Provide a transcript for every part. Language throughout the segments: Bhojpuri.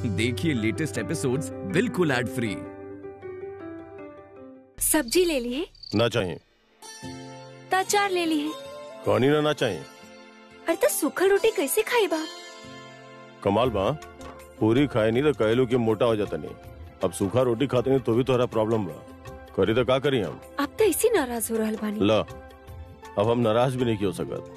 देखिए लेटेस्ट एपिसोड्स बिल्कुल एड फ्री सब्जी ले ली है ना चाहिए त अचार ले ली है कहानी ना ना चाहिए अरे तो सूखल रोटी कैसे खाई बा कमाल बा पूरी खाए नहीं तो कहलू कि मोटा हो जाता नहीं अब सूखा रोटी खाते नहीं तो भी तोहरा प्रॉब्लम बा करी तो का करी हम अब तो इसी नाराज हो रहल बानी ला अब हम नाराज भी नहीं की हो सकत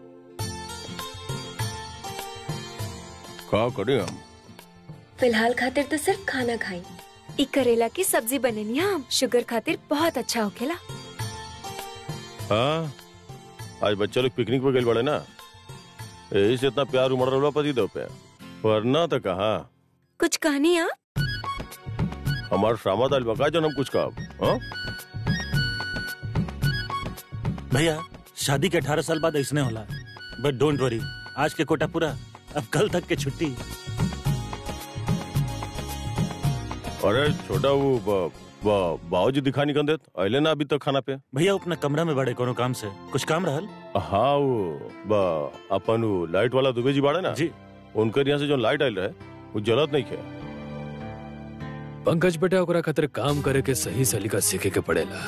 का करी हम फिलहाल खातिर तो सिर्फ खाना खाई ई करेला की सब्जी बनेनी हम शुगर खातिर बहुत अच्छा होखेला हाँ आज बच्चे लोग पिकनिक पे गए बड़े ना यही से इतना प्यार उमड़ रहा पति दो पे वरना तो कहा कुछ कहनी आप हमार श्यामा दाल बका जो हम कुछ कहा हाँ भैया शादी के अठारह साल बाद ऐसने होला बट डोंट वरी आज के कोटा पूरा अब कल तक के छुट्टी अरे छोटा वो ब- ब- बाबूजी दिखा निकल देत अले ना अभी तक खाना पे भैया वो अपना कमरा में बड़े कोनो काम से कुछ काम रहल हाँ वो ब- अपन वो लाइट वाला दुबे जी बाड़े ना जी उनकर यहाँ से जो लाइट आयल रहे वो जलत नहीं खे पंकज बेटा ओकरा खातिर काम करे के सही सलीका सीखे के पड़ेला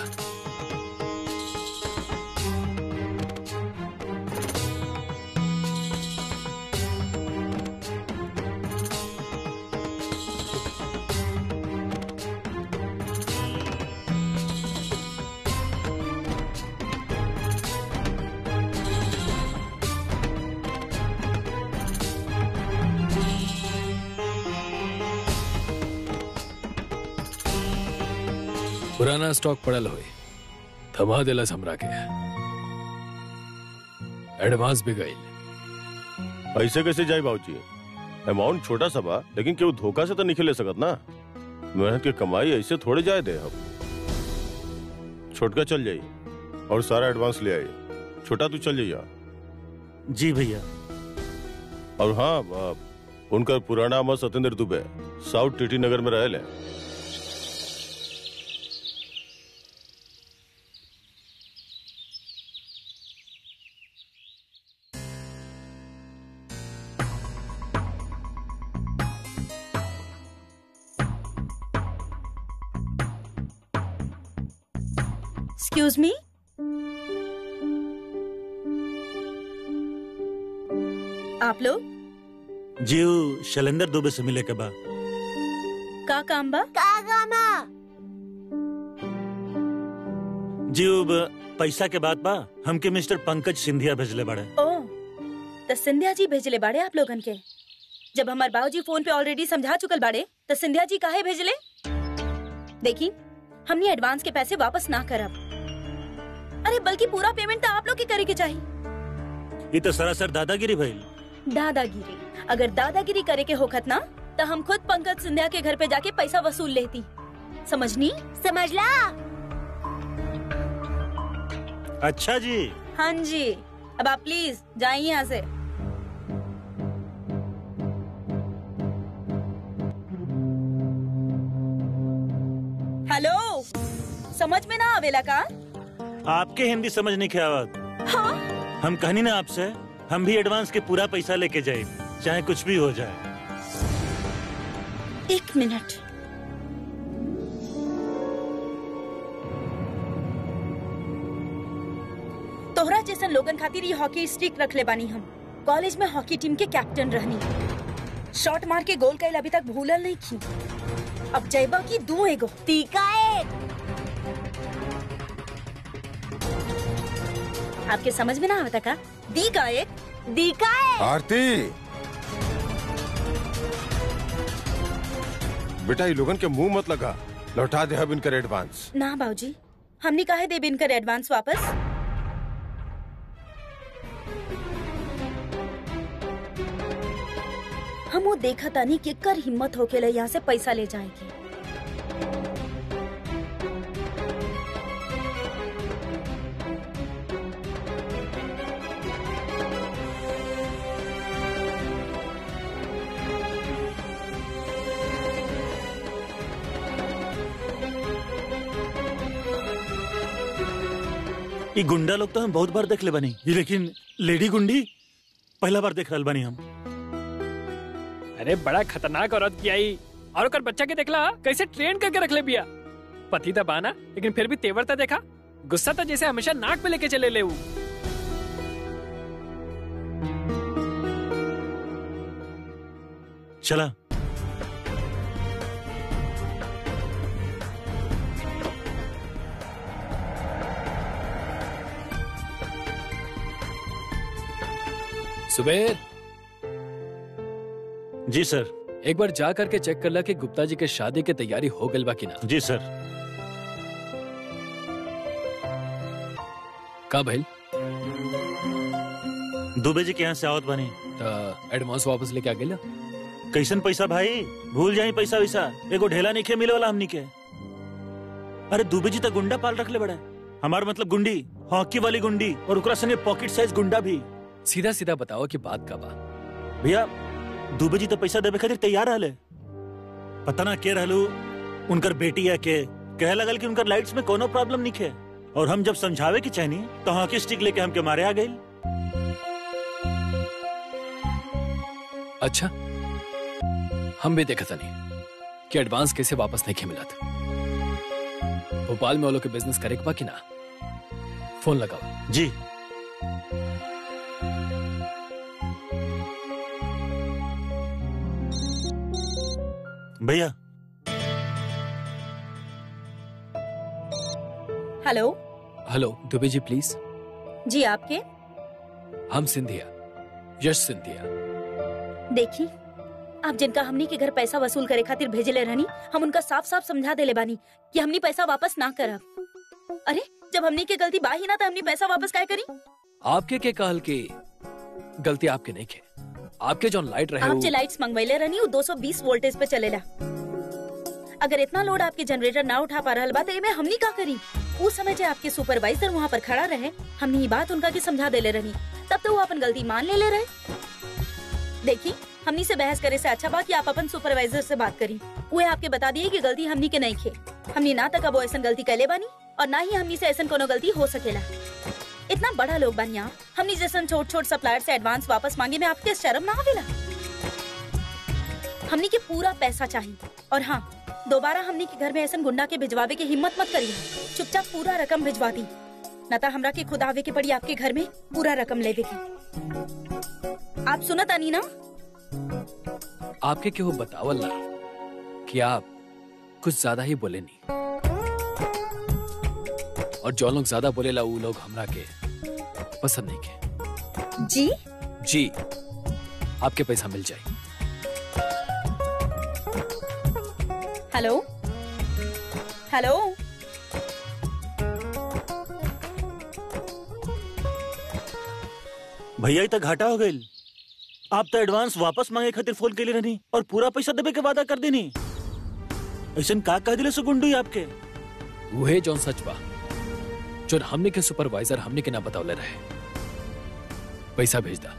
पुराना स्टॉक पड़ल होई थमा देलस हमरा के एडवांस भी गई ऐसे कैसे जाए बाबूजी अमाउंट छोटा सा बा लेकिन केहू धोखा से तो नहीं ले सकत ना मेहनत की कमाई ऐसे थोड़े जाए दे हम छोटका चल जाई और सारा एडवांस ले आई छोटा तू चल जाइया जी भैया और हाँ ब- उनका पुराना अमर सत्येंद्र दुबे साउथ टीटी नगर में रहे एक्सक्यूज मी आप लोग जी वो शैलेंद्र दुबे से मिले के बाद का काम बा जी वो ब- पैसा के बात बा हमके मिस्टर पंकज सिंधिया भेजले बड़े ओ तो सिंधिया जी भेजले बाड़े आप लोगन के जब हमार बाबूजी फोन पे ऑलरेडी समझा चुकल बाड़े तो सिंधिया जी काहे भेजले देखी हमने एडवांस के पैसे वापस ना करब अरे बल्कि पूरा पेमेंट तो आप लोग के करे के चाहिए ये तो सरासर दादागिरी भइल दादागिरी अगर दादागिरी करे के होखत ना तो हम खुद पंकज सिंधिया के घर पे जाके पैसा वसूल लेती समझनी समझला अच्छा जी हाँ जी अब आप प्लीज जाइए यहाँ से हेलो समझ में ना आवेला का आपके हिंदी समझ नहीं के आवत हाँ हम कहनी ना आपसे हम भी एडवांस के पूरा पैसा लेके जाए चाहे कुछ भी हो जाए एक मिनट तोहरा जैसन लोगन खातिर ये हॉकी स्टिक रख ले बानी हम कॉलेज में हॉकी टीम के कैप्टन रहनी शॉट मार के गोल कैल अभी तक भूलल नहीं की अब जयबा की दू एगो टीका एक आपके समझ में ना आवता का दी का एक दी का एक आरती बेटा ये लोगन के मुंह मत लगा लौटा दे अब इनकर एडवांस ना बाबूजी हमने काहे दे बिनकर एडवांस वापस हम वो देखा तानी कि कर हिम्मत होके यहाँ से पैसा ले जाएगी ये गुंडा लोग तो हम बहुत बार देख ले बनी ये लेकिन लेडी गुंडी पहला बार देख रहल बनी हम अरे बड़ा खतरनाक औरत की आई और ओकर बच्चा के देखला कैसे ट्रेन करके रख ले बिया पति था बाना लेकिन फिर भी तेवर था देखा गुस्सा था जैसे हमेशा नाक पे लेके चले ले ऊ। चला सुबेर जी सर एक बार जा करके चेक कर ला कि गुप्ता जी के शादी की तैयारी हो गई बा कि ना जी सर का भइल दुबे जी के यहाँ से आवत बनी त एडवांस वापस लेके आ गेला कैसन पैसा भाई भूल जाई पैसा वैसा एगो ढेला नहीं खे मिले वाला हमनी के अरे दुबे जी तो गुंडा पाल रखले बड़ा हमार मतलब गुंडी हॉकी वाली गुंडी और ओकरा संगे पॉकेट साइज गुंडा भी सीधा सीधा बताओ कि बात का बा भैया दुबे जी तो पैसा देवे खातिर तैयार रहले पता ना के रहलू उनकर बेटी है के कहे लगल कि उनकर लाइट्स में कोनो प्रॉब्लम नहीं है और हम जब समझावे की चाहनी तो हॉकी स्टिक लेके हमके मारे आ गई अच्छा हम भी देखा नहीं कि एडवांस कैसे वापस नहीं मिला था भोपाल में वो लोग के बिजनेस करे के बा कि ना फोन लगाओ जी भैया हेलो हेलो दुबे जी प्लीज जी आपके हम सिंधिया यश सिंधिया देखी आप जिनका हमनी के घर पैसा वसूल करे खातिर भेजले रहनी हम उनका साफ साफ समझा देले बानी कि हमनी पैसा वापस ना करब अरे जब हमनी के गलती बा ही ना तो हमनी पैसा वापस काहे करी आपके के कहल की गलती आपके नहीं के आपके जो लाइट रहे आप वो- जो लाइट्स मंगवाइले रहनी वो 220 वोल्टेज पे चलेला अगर इतना लोड आपके जनरेटर ना उठा पा रहल बा तो एमे हमनी का करी उस समय जो आपके सुपरवाइजर वहाँ पर खड़ा रहे हमनी ये बात उनका के समझा देले रहनी तब तो वो अपन गलती मान ले ले रहे देखी हमनी से बहस करे से अच्छा बा कि आप अपन सुपरवाइजर से बात करी वो आपके बता दिए कि गलती हमनी के नहीं खे हमनी ना तक अब ऐसा गलती कैले बानी और ना ही हमनी से ऐसा कोनो गलती हो सकेला इतना बड़ा लोग बानी आप हमनी जैसन छोट छोट सप्लायर से एडवांस वापस मांगे में आपके शर्म ना आवेला हमनी के पूरा पैसा चाहिए और हाँ दोबारा हमनी के घर में ऐसा गुंडा के भिजवावे की हिम्मत मत करिए चुपचाप पूरा रकम भिजवा दी न तो हमरा के खुद आवे के पड़ी आपके घर में पूरा रकम लेवे की आप सुनत आनी ना आपके केहू बतावल ना कि आप कुछ ज्यादा ही बोले नहीं और जो लोग ज्यादा बोलेला वो लोग हमरा के पसंद नहीं के जी जी आपके पैसा मिल जाए हेलो हेलो भैया ही तो घाटा हो गई आप तो एडवांस वापस मांगे खातिर फोन के लिए रहनी और पूरा पैसा देवे के वादा कर देनी ऐसा का कह दिले सो गुंडू आपके वहे जौन सच बा जो हमने के सुपरवाइजर हमने के ना बतावले रहे पैसा भेज दा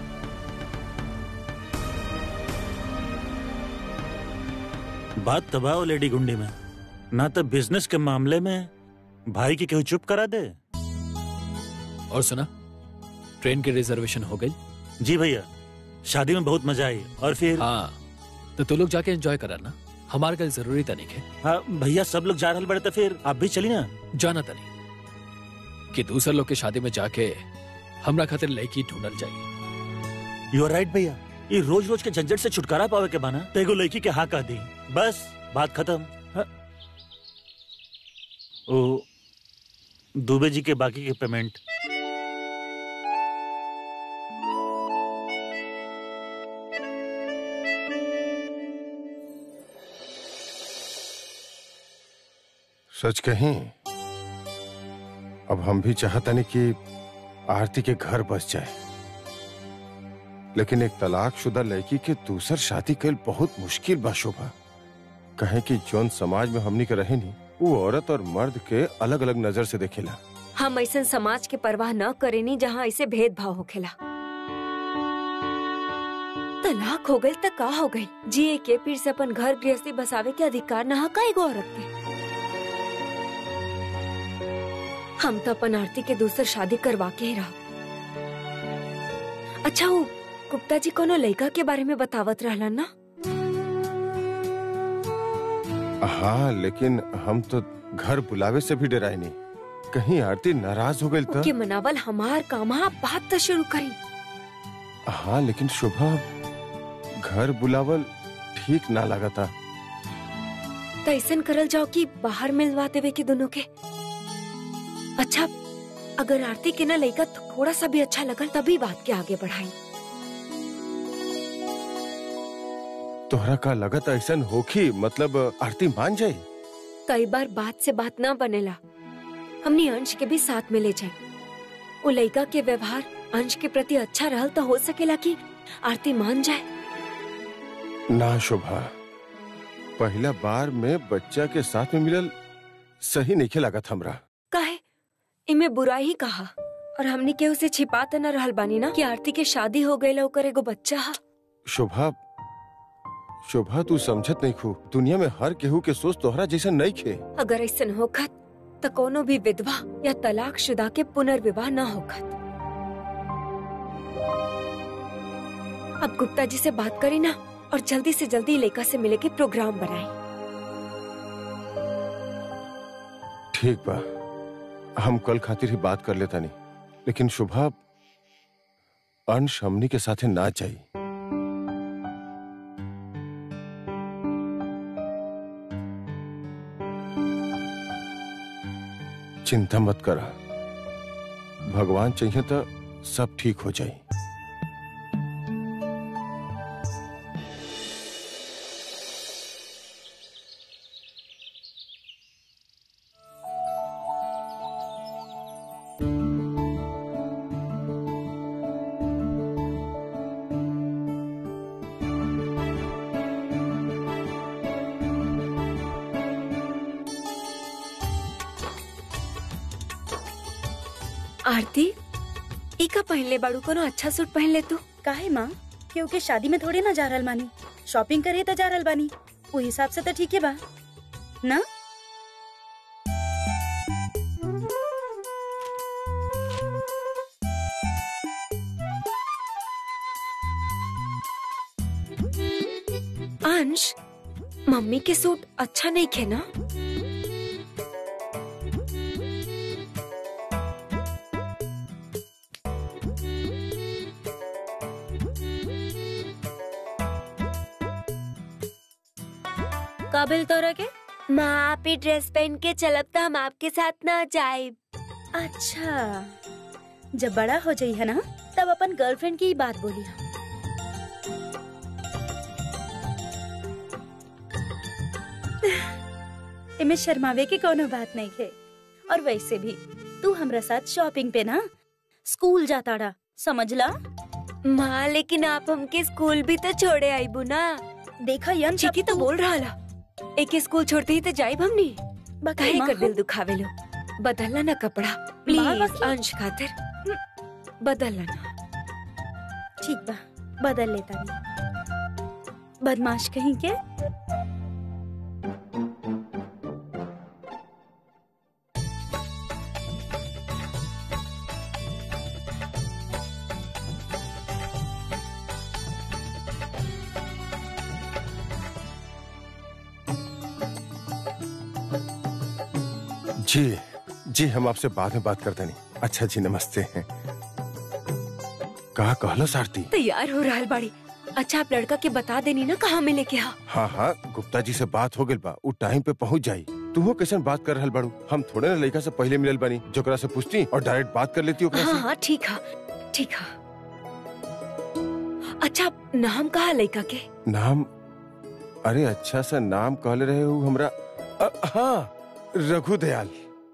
बात तबाह लेडी गुंडी में ना तो बिजनेस के मामले में भाई की केहू चुप करा दे और सुना ट्रेन की रिजर्वेशन हो गई जी भैया शादी में बहुत मजा आई और फिर हाँ तो तू लोग जाके एंजॉय करा ना हमारे कल जरूरी तनिक है हाँ, भैया सब लोग जा रहे बड़े तो फिर आप भी चली ना जाना तनी कि दूसरे लोग के शादी में जाके हमरा खातिर लड़की ढूंढल जाए यू आर राइट भैया ये रोज रोज के झंझट से छुटकारा पावे के बाना तो एगो लड़की के हाँ कह दी बस बात खत्म हाँ। ओ दुबे जी के बाकी के पेमेंट सच कहीं अब हम भी चाहता नहीं कि आरती के घर बस जाए लेकिन एक तलाकशुदा लड़की के दूसर शादी कल बहुत मुश्किल बा शोभा कहे कि जौन समाज में हमनी के रहे नहीं वो औरत और मर्द के अलग अलग नजर से देखेला हम ऐसा समाज के परवाह न करेनी जहाँ ऐसे भेदभाव होखेला तलाक हो गई त का हो गई जिए के फिर से अपन घर गृहस्थी बसावे के अधिकार न का एगो औरत के हम तो अपन आरती के दूसर शादी करवा के ही रहो अच्छा वो गुप्ता जी कोनो लड़का के बारे में बतावत रहलन ना हाँ लेकिन हम तो घर बुलावे से भी डराए नहीं कहीं आरती नाराज हो गई तो के मनावल हमार काम हा बात तो शुरू करी हाँ लेकिन शुभा घर बुलावल ठीक ना लगा था तो ऐसा करल जाओ कि बाहर मिलवा देवे के दोनों के अच्छा अगर आरती के ना लड़का थोड़ा सा भी अच्छा लगल तभी बात के आगे बढ़ाई तोहरा का लगत ऐसा होखी मतलब आरती मान जाए कई बार बात से बात ना बनेला हमने अंश के भी साथ में ले जाए वो लड़का के व्यवहार अंश के प्रति अच्छा रहल तो हो सकेला कि आरती मान जाए ना शुभा पहला बार में बच्चा के साथ में मिलल सही नहीं लागत हमरा काहे इमे बुरा ही कहा और हमने के उसे छिपा तो न रहल बानी ना कि आरती के शादी हो गई ओकर एगो बच्चा हा शोभा शोभा तू समझत नहीं खू दुनिया में हर केहू के सोच तोहरा जैसा नहीं खे अगर ऐसा होखत तो कोनो भी विधवा या तलाक शुदा के पुनर्विवाह न होखत अब गुप्ता जी से बात करी ना और जल्दी से जल्दी लेका से मिले के प्रोग्राम बनाए ठीक बा हम कल खातिर ही बात कर लेता नहीं लेकिन शुभा अंश हमनी के साथे ना जाई चिंता मत करा भगवान चाहिए तो सब ठीक हो जाए आरती इका पहन ले बाड़ू कोनो अच्छा सूट पहन ले तू काहे माँ क्योंकि शादी में थोड़ी ना जा रहल बानी शॉपिंग करे तो जा रहल बानी वो हिसाब से तो ठीक है बा ना अंश मम्मी के सूट अच्छा नहीं खे ना काबिल तोरा के माँ आप ही ड्रेस पहन के चलब तो हम आपके साथ ना जाए अच्छा जब बड़ा हो जाई है ना तब अपन गर्लफ्रेंड की ही बात बोली है इमे शर्मावे की कोनो बात नहीं है और वैसे भी तू हमरा साथ शॉपिंग पे ना स्कूल जाता रहा समझला माँ लेकिन आप हमके स्कूल भी तो छोड़े आईबू ना देखा यन ठीक ही तो बोल रहा ला एक स्कूल छोड़ते ही तो जाइब हमनी काहे कर दिल दुखावे लो बदलना ना कपड़ा माँ प्लीज बाकी- अंश खातिर बदलना ना ठीक बा बदल लेता नहीं बदमाश कहीं के जी जी हम आपसे बाद में बात करते नहीं अच्छा जी नमस्ते कहा कहलो सारती तैयार हो रहा बाड़ी अच्छा आप लड़का के बता देनी ना कहाँ मिले के हाँ हाँ हाँ गुप्ता जी से बात हो गई बा उ टाइम पे पहुंच जाई तुहो कैसन बात कर रहल बाड़ू हम थोड़े ना लड़का से पहले मिलल बानी जोकरा से पूछती और डायरेक्ट बात कर लेती ओकरा हाँ से हाँ ठीक है ठीक है अच्छा नाम कहा लड़का के नाम अरे अच्छा सा नाम कहले रहे हो हमरा अ, हाँ रघु दयाल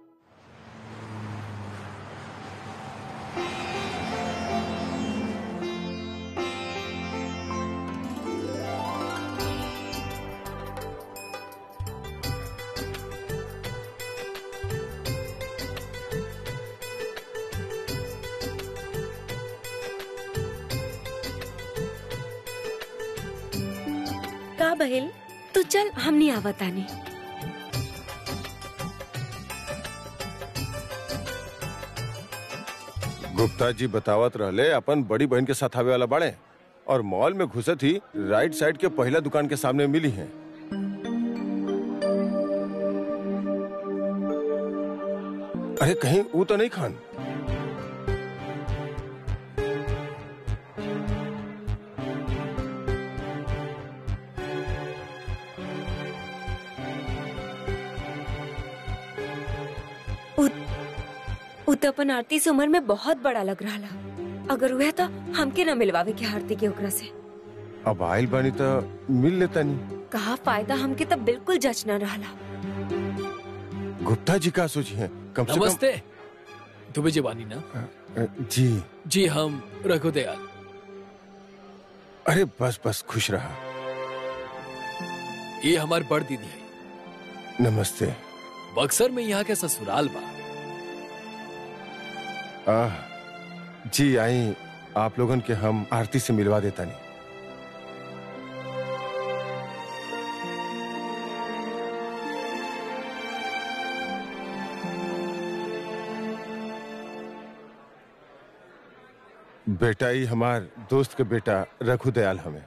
का बहिल तो चल हम नहीं आवतानी गुप्ता जी बतावत रहले अपन बड़ी बहन के साथ आवे वाला बाड़े और मॉल में घुसत ही राइट साइड के पहला दुकान के सामने मिली हैं अरे कहीं वो तो नहीं खान उ तो अपन आरती से उम्र में बहुत बड़ा लग रहा ला अगर हुआ तो हमके न मिलवावे के आरती के ओकरा से अब आयल बानी तो मिल लेता नहीं कहा फायदा हमके तब बिल्कुल जच न रहा गुप्ता जी का सोची है कम से नमस्ते दुबे जी बानी ना कम जी जी हम रघु दयाल अरे बस बस खुश रहा ये हमारी बड़ दीदी है नमस्ते बक्सर में यहाँ के ससुराल बा आह जी आई आप लोगन के हम आरती से मिलवा देता नहीं बेटा ही हमार दोस्त के बेटा रघु दयाल हमें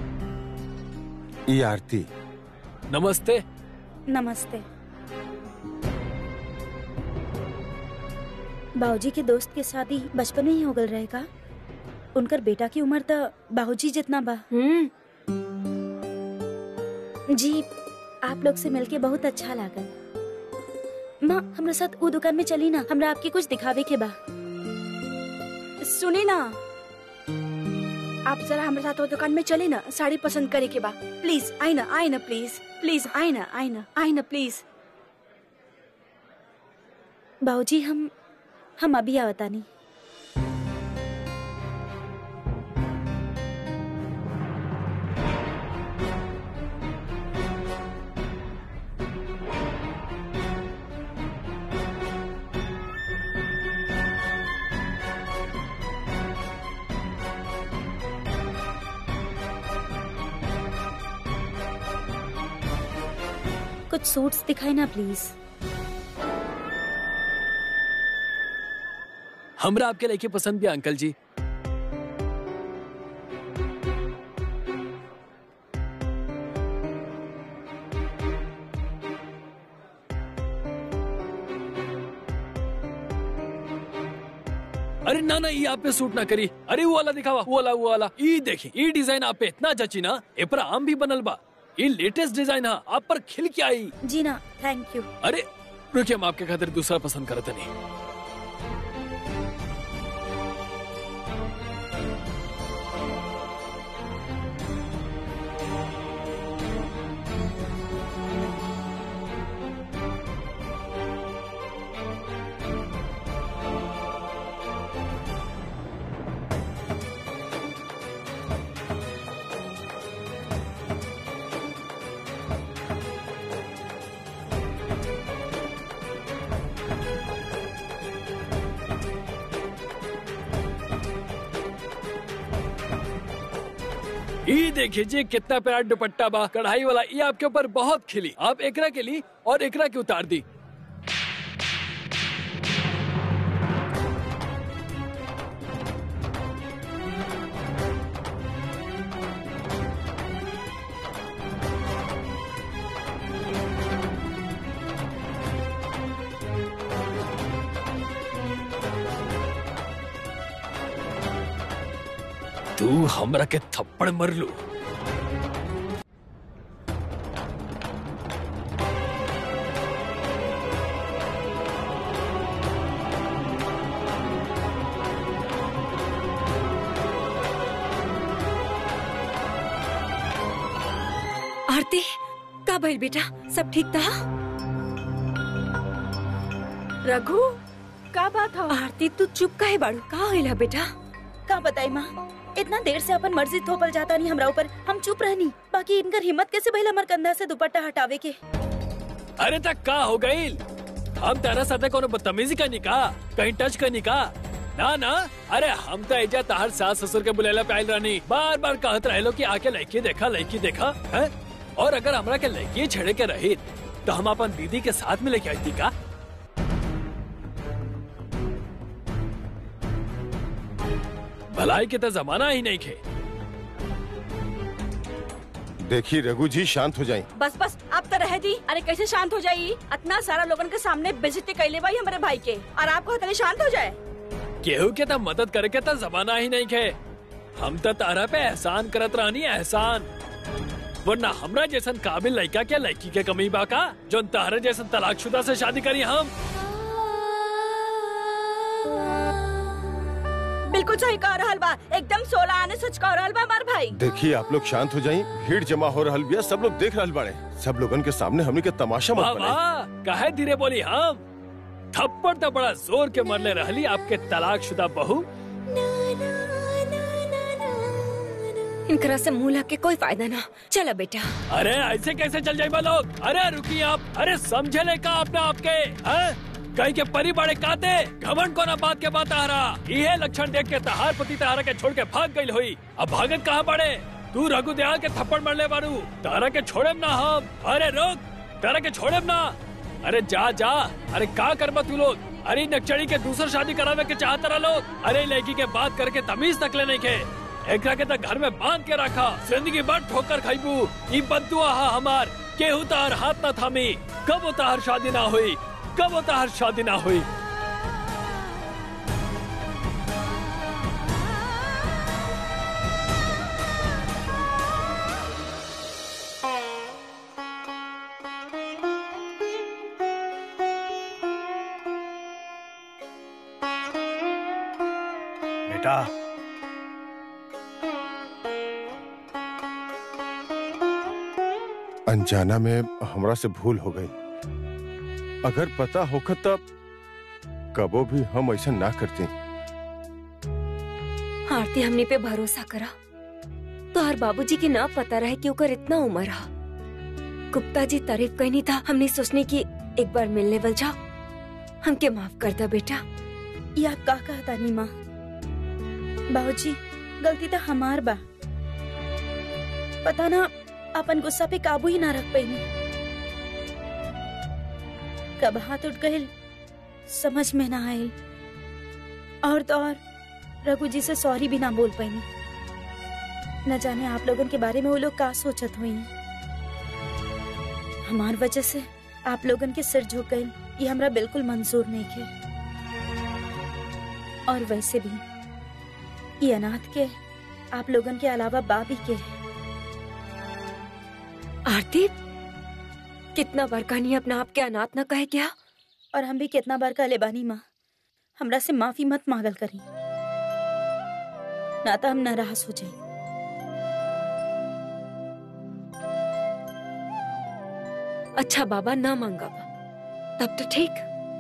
ई आरती नमस्ते नमस्ते बाबूजी के दोस्त के शादी बचपन में ही हो गल रहेगा उनकर बेटा की उम्र तो बाबूजी जितना बा हम्म जी आप लोग से मिलके बहुत अच्छा लागल माँ हमरा साथ वो दुकान में चली ना हमरा आपके कुछ दिखावे के बा सुनी ना आप जरा हमारे साथ वो दुकान में चले ना साड़ी पसंद करे के बा प्लीज आई ना आई ना प्लीज प्लीज आई ना आई ना आई ना प्लीज बाबूजी हम हम अभी आवता नहीं कुछ सूट्स दिखाई ना प्लीज हमरा आपके लड़के पसंद भी है, अंकल जी अरे ना ना ये आप पे सूट ना करी अरे वो वाला दिखावा वो वाला वो वाला ई देखी ई डिजाइन आप पे इतना जची ना ए पर आम भी बनल बा ये लेटेस्ट डिजाइन है आप पर खिल के आई जी ना थैंक यू अरे रुकिए हम आपके खातिर दूसरा पसंद करते नहीं ये देखिए जी कितना प्यारा दुपट्टा बा कढ़ाई वाला ये आपके ऊपर बहुत खिली आप एकरा के ली और एकरा की उतार दी तू हमरा के थप्पड़ मर लू आरती का भइल बेटा सब ठीक था रघु का बात हो आरती तू चुप काहे बाड़ू का होइला बेटा का बताई माँ इतना देर से अपन मर्जी थोपल जाता नहीं हमरा ऊपर हम चुप रहनी बाकी इनकर हिम्मत कैसे भइल हमर कंधा से दुपट्टा हटावे के अरे तक का हो गई हम तेरा साथे कोनो बदतमीजी का निका कहीं टच का निका ना ना अरे हम तो एजा तहर सास ससुर के बुलेला पे आइल रहनी बार बार कहत रहलो कि आके लड़की देखा लड़की देखा है और अगर हमरा के लड़की छेड़े के रही तो हम अपन दीदी के साथ में लेके आई थी का भलाई के तो जमाना ही नहीं खे देखिए रघु जी शांत हो जाए बस बस आप तो रह दी अरे कैसे शांत हो जाई इतना सारा लोगन के सामने बेइज्जती कैले भाई हमारे भाई के और आपको इतने शांत हो जाए केहू के तो मदद करके तो जमाना ही नहीं खे हम तो तारा पे एहसान करत रहनी एहसान वरना हमरा जैसन काबिल लड़का के लड़की के कमी बा का जो तारे जैसन तलाकशुदा से शादी करी हम बिल्कुल सही कह रहल बा एकदम सोलह आने सच कह रहल बा हमार भाई देखिए आप लोग शांत हो जाए भीड़ जमा हो रहल बिया सब लोग देख रहल बाड़े सब लोगन के सामने हमनी के तमाशा वाह मत बनाई वाह काहे धीरे बोली हम थप्पड़ तो बड़ा जोर के मरले रहली आपके तलाकशुदा बहू इनकरा से मुंह लग के कोई फायदा ना चला बेटा अरे ऐसे कैसे चल जाए लोग अरे रुकिए आप अरे समझे ले का अपने आपके हैं? कहीं के परी बड़े काते घमंड को ना बात के बात आ रहा ये लक्षण देख के तहार पति तहारा के छोड़ के भाग गई हुई अब भागत कहाँ पड़े तू रघु दयाल के थप्पड़ मरले बारू तारा के छोड़े ना हम अरे रुक तारा के छोड़े ना अरे जा जा अरे का करबा तू लोग अरे नक्चड़ी के दूसर शादी करावे के चाहत रहा लोग अरे लड़की के बात करके तमीज तक ले नहीं के एकरा के तो घर में बांध के रखा जिंदगी भर ठोकर खाइबू ई बदुआ हा हमार केहू तार हाथ न थामी कब तार शादी ना हुई कब तार शादी ना हुई बेटा अनजाना में हमरा से भूल हो गई अगर पता होखत तब कबो भी हम ऐसा ना करती आरती हमने पे भरोसा करा तो हर बाबूजी के ना पता रहे कि ओकर इतना उम्र हा गुप्ता जी तारीफ कहनी था हमने सोचने की एक बार मिलने वल जाओ हमके माफ कर दो बेटा ये आप का कहता नी माँ बाबूजी गलती तो हमार बा पता ना अपन गुस्सा पे काबू ही ना रख पैनी कब हाथ उठ गए समझ में ना आयल और तो और रघु जी से सॉरी भी ना बोल पैनी न जाने आप लोगन के बारे में वो लोग का सोचत हुई हमार वजह से आप लोगन के सिर झुक गए ये हमरा बिल्कुल मंजूर नहीं थे और वैसे भी ये अनाथ के आप लोगन के अलावा बाबी के है। आरती कितना बार कहानी अपना आप के अनाथ न कहे क्या और हम भी कितना बार कहले बानी माँ हमरा से माफी मत मांगल करी ना तो हम नाराज हो जाए अच्छा बाबा ना मांगा बा तब तो ठीक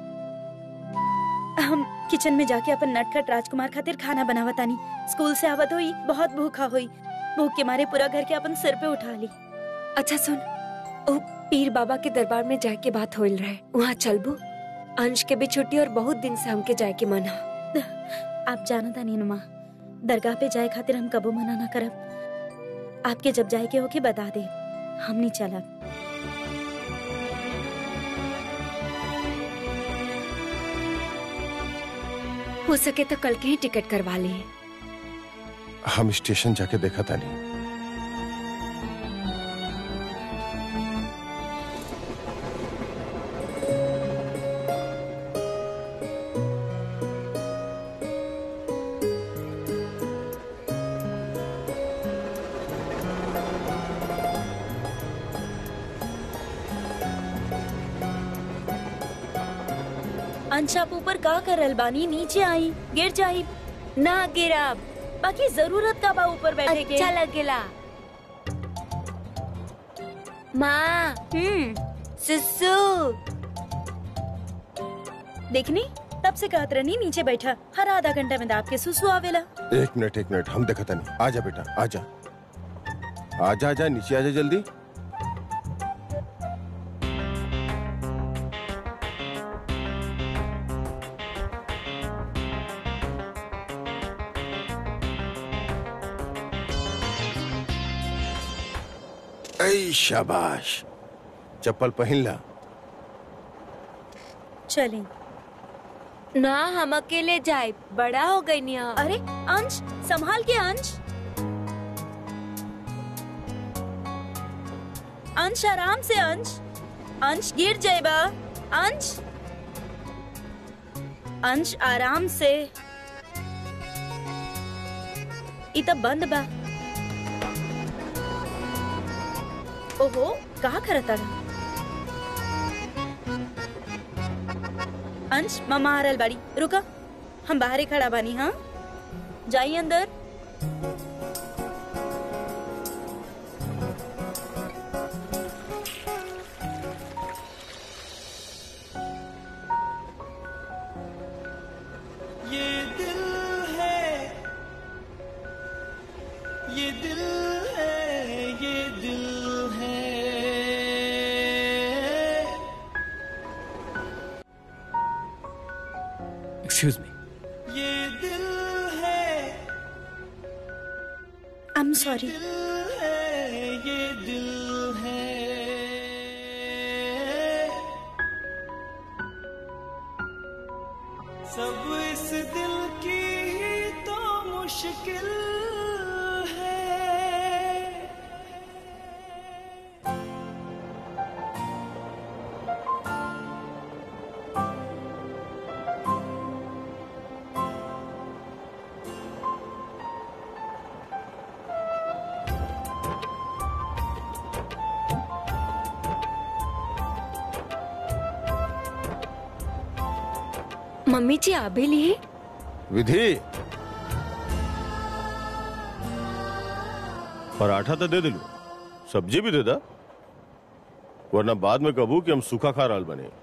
हम किचन में जाके अपन नटखट राजकुमार खातिर खाना बनावत आनी स्कूल से आवत हुई बहुत भूखा हुई भूख के मारे पूरा घर के अपन सिर पे उठा ली अच्छा सुन ओ पीर बाबा के दरबार में जाए के बात होल रहे वहाँ चलबू अंश के भी छुट्टी और बहुत दिन से हमके जाए के मन हा आप जानत आनी नुमा दरगाह पे जाए खातिर हम कबो मना ना करब आपके जब जाए के होके बता दे हम नहीं चलब हो सके तो कल के ही टिकट करवा ली हम स्टेशन जाके देखा था नहीं अंश आप ऊपर का कर रहल बानी नीचे आई गिर जाई ना गिरा बाकी जरूरत का बा ऊपर बैठे के अच्छा लगेला माँ हम्म सुसु देखनी तब से कहत रहनी नीचे बैठा हर आधा घंटा में दाब के सुसु आवेला एक मिनट एक मिनट हम देखा था नहीं आजा बेटा आजा आजा आजा नीचे आजा जल्दी ऐ शाबाश चप्पल पहन ला चलें ना हम अकेले जाए बड़ा हो गई निया अरे अंश संभाल के अंश अंश आराम से अंश अंश गिर जाएगा अंश अंश आराम से इ त बंद बा ओहो कहा करता अंश ममा आ रहल बाड़ी रुका हम बाहरे खड़ा बानी हाँ जाइए अंदर ये दिल है ये दिल है ये दिल है एक्सक्यूज मी ये दिल है आई एम सॉरी दिल है ये दिल है सब इस दिल की ही तो मुश्किल है मम्मी जी आ भी लिए विधि पराठा तो दे दिलू सब्जी भी दे दा वरना बाद में कबू कि हम सूखा खा रहल बने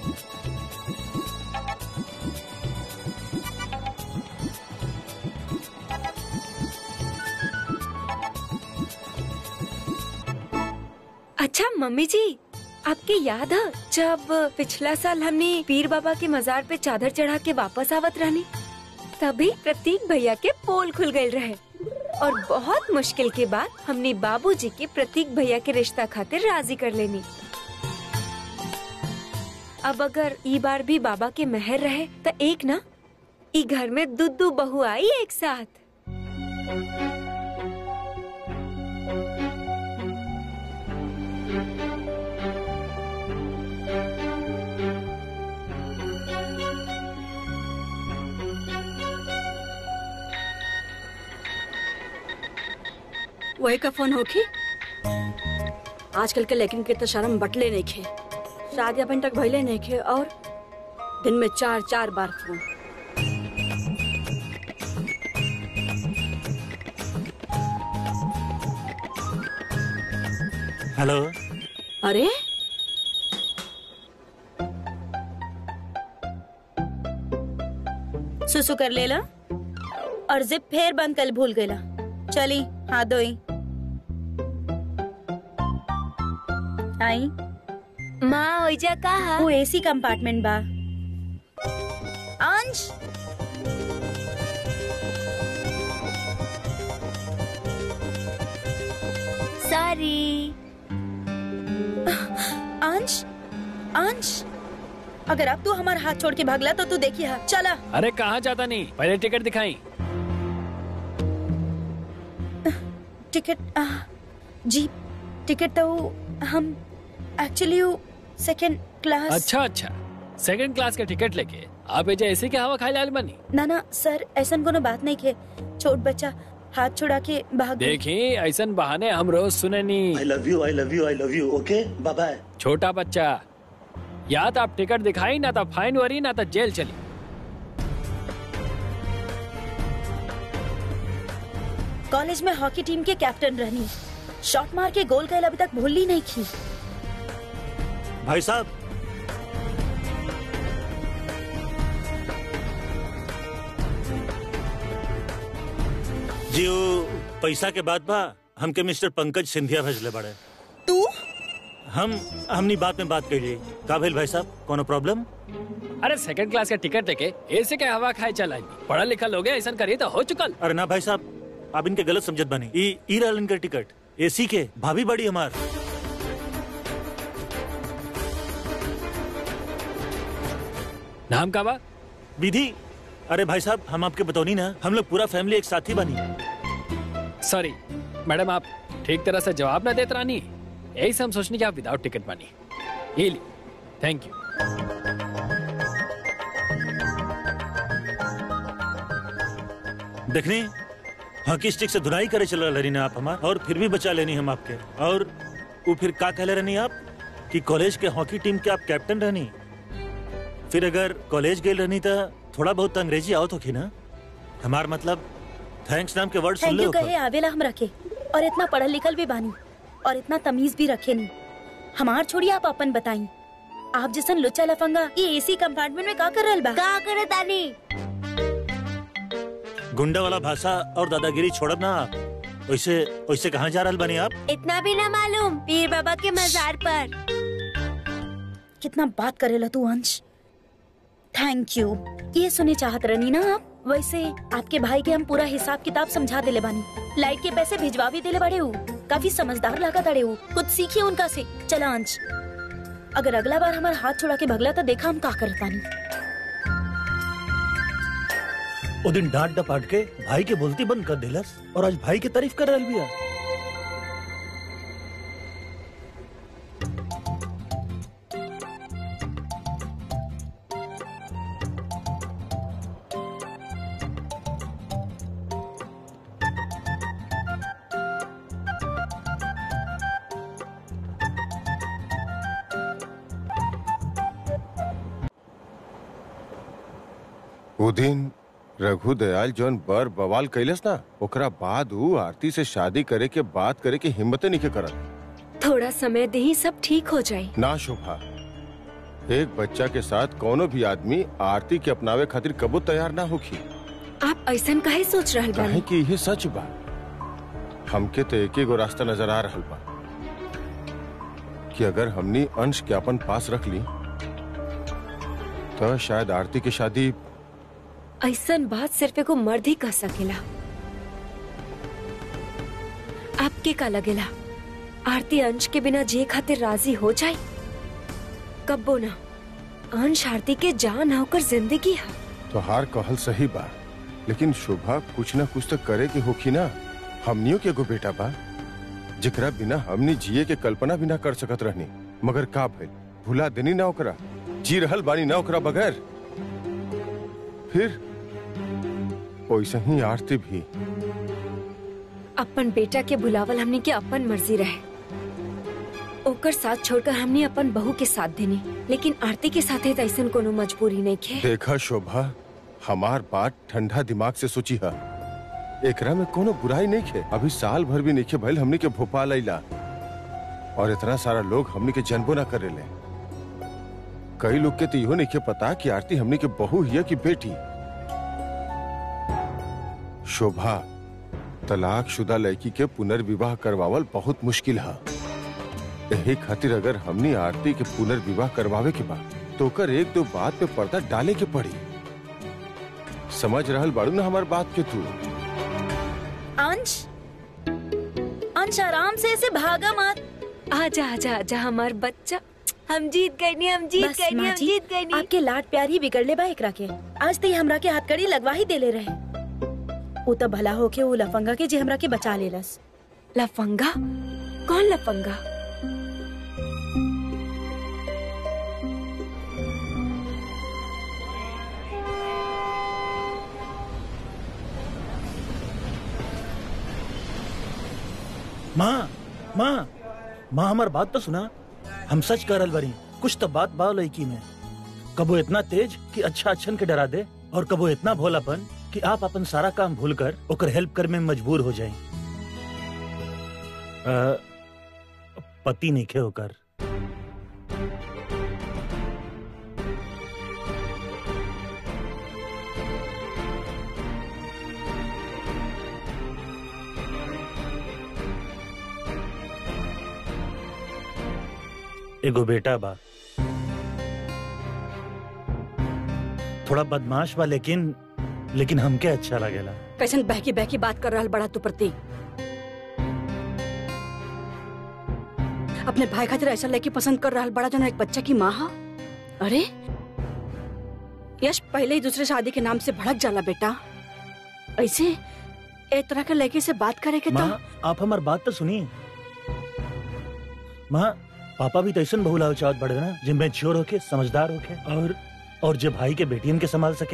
अच्छा मम्मी जी आपके याद है जब पिछला साल हमने पीर बाबा के मजार पे चादर चढ़ा के वापस आवत रहनी तभी प्रतीक भैया के पोल खुल गए रहे और बहुत मुश्किल के बाद हमने बाबूजी के प्रतीक भैया के रिश्ता खातिर राजी कर लेनी अब अगर ई बार भी बाबा के मेहर रहे तो एक ना ई घर में दुद्दू बहू आई एक साथ वही का फोन होखी आजकल के लेकिन के तो शर्म बटले नहीं खे शादी अपन तक भइले नहीं खे और दिन में चार चार बार फोन हेलो अरे सुसु कर लेला और जिप फेर बंद कल भूल गईला चली हाथ धोई आई माँ ओइजा कहा वो एसी कंपार्टमेंट बा अंश सॉरी अंश अंश अगर अब तू हमारा हाथ छोड़ के भागला तो तू देखी हा चला अरे कहाँ जाता नहीं पहले टिकट दिखाई टिकट आ, जी टिकट तो हम एक्चुअली सेकंड क्लास अच्छा अच्छा सेकंड क्लास का टिकट लेके आप एजे ऐसे के हवा खाए लाल बनी ना ना सर ऐसा कोनो बात नहीं के छोट बच्चा हाथ छुड़ा के भाग गई। देखी ऐसन बहाने हम रोज सुने नहीं I love you I love you I love you okay bye bye छोटा बच्चा या तो आप टिकट दिखाई ना तो फाइन वरी ना तो जेल चली कॉलेज में हॉकी टीम के कैप्टन रहनी शॉट मार के गोल कैल अभी तक भूल ही नहीं की भाई साहब जी वो पैसा के बाद बा हमके मिस्टर पंकज सिंधिया भेजले बड़े तू हम हमनी बात में बात कर ली का भेल भाई साहब कोनो प्रॉब्लम अरे सेकंड क्लास का टिकट लेके ऐसे के हवा खाए चलाई पढ़ा लिखा लोग ऐसा करिए तो हो चुकल अरे ना भाई साहब आप इनके गलत समझत बनी ई ई रहल इनकर टिकट एसी के भाभी बड़ी हमार नाम का बा विधि अरे भाई साहब हम आपके बतौनी ना हम लोग पूरा फैमिली एक साथ ही बनी सॉरी मैडम आप ठीक तरह से जवाब ना देते रानी यही से हम सोचने की आप विदाउट टिकट बनी ये ली थैंक यू देखनी हॉकी स्टिक से धुनाई करे चल रही ना आप हमार और फिर भी बचा लेनी हम आपके और वो फिर का कहले रहनी आप कि कॉलेज के हॉकी टीम के आप कैप्टन रहनी फिर अगर कॉलेज गए रहनी तो थोड़ा बहुत तो अंग्रेजी आवत होखी ना हमार मतलब थैंक्स नाम के वर्ड सुन थैंक ले यू कहे आवेला हम रखे और इतना पढ़ल लिखल भी बानी और इतना तमीज भी रखे नहीं हमार छोड़ी आप अपन बताई आप जैसन लुच्चा लफंगा ये एसी कंपार्टमेंट में का कर रहल बा का करे तानी गुंडा वाला भाषा और दादागिरी छोड़ब ना आप वैसे वैसे कहाँ जा रहल बनी आप इतना भी ना मालूम पीर बाबा के मजार पर कितना बात करेला तू अंश थैंक यू ये सुने चाहत रहनी ना आप वैसे आपके भाई के हम पूरा हिसाब किताब समझा देले बानी लाइट के पैसे भिजवा भी देले बड़े हूँ काफी समझदार लगा तड़े हूँ कुछ सीखिए उनका से चला अंश अगर अगला बार हमारा हाथ छोड़ा के भगला तो देखा हम का करतानी वो दिन डांट डपाट के भाई के बोलती बंद कर दिलस और आज भाई की तारीफ कर रहल बिया वो दिन रघु दयाल जौन बर बवाल कैलस ना ओकरा बाद ऊ आरती से शादी करे के बात करे के हिम्मते नहीं के करत थोड़ा समय दे ही सब ठीक हो जाए ना शोभा एक बच्चा के साथ कोनो भी आदमी आरती के अपनावे खातिर कबो तैयार ना होखी आप ऐसा काहे सोच रहल काहे बानी कि ये सच बा हमके तो एक गो रास्ता नजर आ रहल बा कि अगर हमनी अंश के अपन पास रख ली तो शायद आरती की शादी ऐसा बात सिर्फ एगो मर्द ही कह सकेला आपके का लगेला आरती अंश के बिना जे खातिर राजी हो जाए कब्बो ना अंश आरती के जान होकर जिंदगी है तो हार कहल सही बा लेकिन शोभा कुछ ना कुछ तो करे के होखी ना हमनियों के एगो बेटा बा जेकरा बिना हमनी जिए के कल्पना भी ना कर सकत रहनी मगर का भइल भुला देनी ना ओकरा जी रहल बानी ना ओकरा बगैर फिर वैसे ही आरती भी अपन बेटा के बुलावल हमने के अपन मर्जी रहे ओकर साथ छोड़कर हमने अपन बहू के साथ देनी लेकिन आरती के साथ ऐसा कोनो मजबूरी नहीं खे देखा शोभा हमार बात ठंडा दिमाग से सोची है एकरा में कोनो बुराई नहीं खे अभी साल भर भी नहीं खे भइल हमनी के भोपाल आइला और इतना सारा लोग हमनी के जनबो ना करेले कई लोग के तो इहो नहीं के पता कि आरती हमनी के बहू हिया की बेटी शोभा तलाक शुदा लड़की के पुनर्विवाह करवावल बहुत मुश्किल है यही खातिर अगर हमनी आरती के पुनर्विवाह करवावे के बाद तो ओकर एक दो बात पे पर्दा डाले के पड़ी समझ रहल बाड़ू ना हमार बात के तू अंश अंश आराम से ऐसे भागा मत आजा आजा आजा हमार बच्चा हम जीत गए नी हम जीत बस गए नी माँ हम जी, जीत गए नी आपके लाड प्यार ही बिगड़ले बा एकरा के आज तो हमरा के हथकड़ी लगवा ही देले रहे वो तो भला होके वो लफंगा के जे हमरा के बचा लेलस लफंगा कौन लफंगा माँ माँ माँ हमार बात तो सुना हम सच कह रहल बारी कुछ तो बात बा लड़की में कबो इतना तेज कि अच्छा अच्छन के डरा दे और कबो इतना भोलापन कि आप अपन सारा काम भूल कर ओकर हेल्प कर में मजबूर हो जाए पति नहीं खे होकर एगो बेटा बा थोड़ा बदमाश बा लेकिन लेकिन हमके अच्छा लगेला कैसन बहकी बहकी बात कर रहा बड़ा तू प्रति अपने भाई खातिर ऐसा लड़की पसंद कर रहा बड़ा जो एक बच्चा की माँ हा अरे यश पहले ही दूसरे शादी के नाम से भड़क जाला बेटा ऐसे एक तरह के लड़की से बात करे के तो माँ आप हमार बात तो सुनिए माँ पापा भी तो ऐसा बहुलाव चाहत बढ़े ना जिन मैच्योर होके समझदार होके और और जो भाई के बेटियन के संभाल सके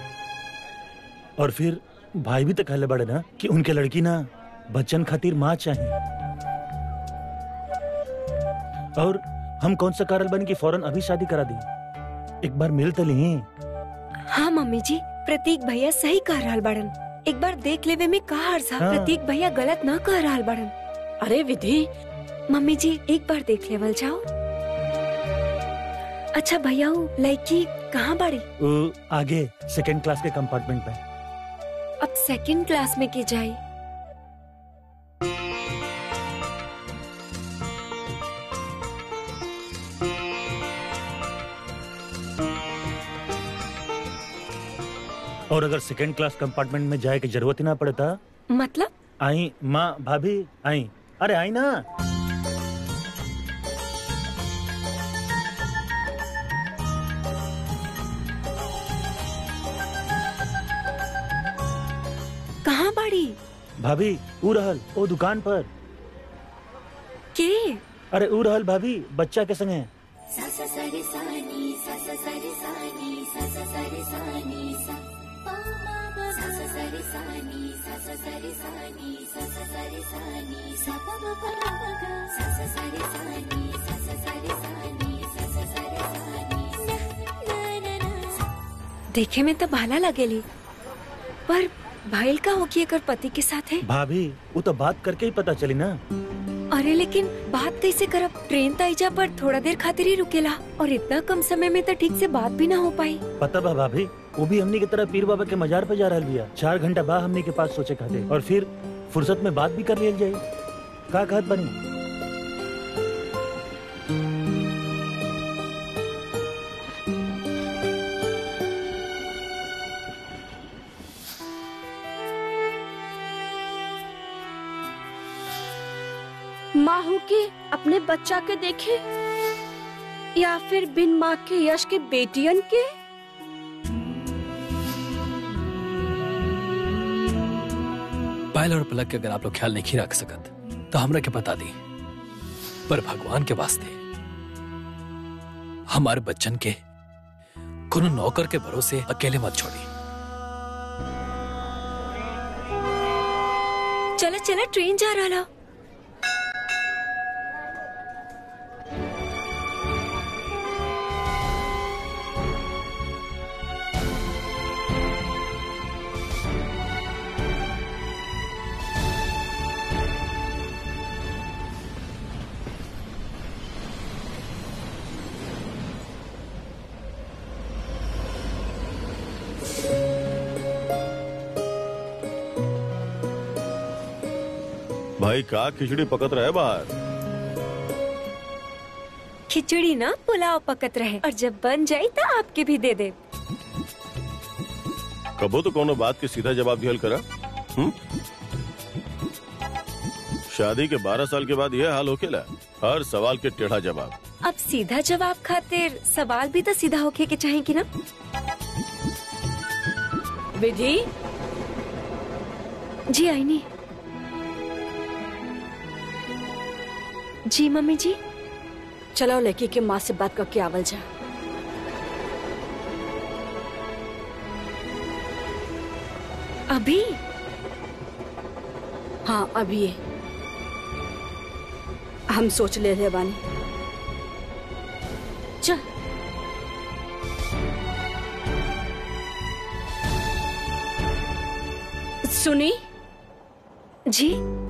और फिर भाई भी तो कहले बड़े ना कि उनके लड़की ना बच्चन खातिर माँ चाहिए और हम कौन सा कारण बन कि फौरन अभी शादी करा दी एक बार मिल तो ली हाँ मम्मी जी प्रतीक भैया सही कह रहा बड़न एक बार देख लेवे में का अर्जा हाँ। प्रतीक भैया गलत ना कह रहा बड़न अरे विधि मम्मी जी एक बार देख लेवल जाओ अच्छा भैया वो लड़की कहाँ बाड़ी वो आगे सेकंड क्लास के कंपार्टमेंट में अब सेकंड क्लास में की जाए और अगर सेकंड क्लास कंपार्टमेंट में जाए की जरूरत ही ना पड़ता मतलब आई माँ भाभी आई अरे आई ना कहाँ बाड़ी भाभी ऊ रहल ओ दुकान पर के अरे ऊ रहल भाभी बच्चा के संगे देखे में तो भाला लगेली पर भाईल का होगी अगर पति के साथ है भाभी वो तो बात करके ही पता चली ना अरे लेकिन बात कैसे करब ट्रेन ताइजा पर थोड़ा देर खातिर ही रुकेला और इतना कम समय में तो ठीक से बात भी ना हो पाई पता बा भाभी वो भी हमनी की तरह पीर बाबा के मजार पे जा रहल बिया चार घंटा बाद हमनी के पास सोचे खाते और फिर फुर्सत में बात भी कर लियल जाए का कहत बनी माँ हो के अपने बच्चा के देखे या फिर बिन माँ के यश के बेटियन के पायल और पलक के अगर आप लोग ख्याल नहीं रख सकत तो हमरा के बता दी पर भगवान के वास्ते हमारे बच्चन के कोनो नौकर के भरोसे अकेले मत छोड़ी चला चला ट्रेन जा रहा भाई का खिचड़ी पकत रहे बाहर खिचड़ी ना पुलाव पकत रहे और जब बन जाई तो आपके भी दे दे कबो तो कोनो बात के सीधा जवाब दिहल करा हुँ? शादी के 12 साल के बाद यह हाल होकेला हर सवाल के टेढ़ा जवाब अब सीधा जवाब खातिर सवाल भी तो सीधा होके के चाहे कि ना विधि जी आईनी जी मम्मी जी चलो लड़की के माँ से बात करके आवल जा अभी हाँ अभी ये हम सोच ले रहे बानी चल सुनी जी